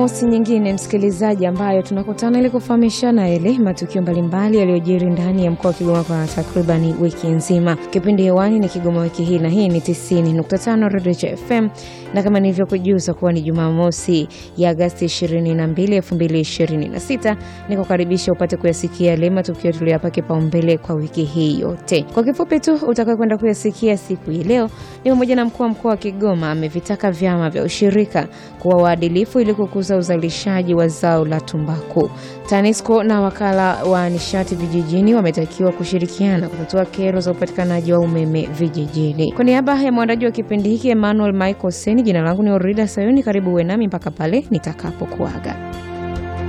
Mosi nyingine msikilizaji, ambayo tunakutana ili kufahamishana yale matukio mbalimbali yaliyojiri ndani ya mkoa wa Kigoma kwa takribani wiki nzima. Kipindi hewani ni Kigoma wiki hii, na hii ni 90.5 Radio FM, na kama nilivyokujuza kuwa ni Jumamosi ya Agasti 22, 2026, nikukaribisha upate kuyasikia yale matukio tuliyapa kipaumbele kwa wiki hii yote. Kwa kifupi tu utakayokwenda kwenda kuyasikia siku hii leo ni pamoja na mkuu wa mkoa wa Kigoma amevitaka vyama vya ushirika kuwa waadilifu ili kukuza uzalishaji wa zao la tumbaku. TANESCO na wakala wa nishati vijijini wametakiwa kushirikiana kutatua kero za upatikanaji wa umeme vijijini. Kwa niaba ya mwandaji wa kipindi hiki Emmanuel Michael Seni, jina langu ni Orida Sayuni. Karibu uwe nami mpaka pale nitakapokuaga.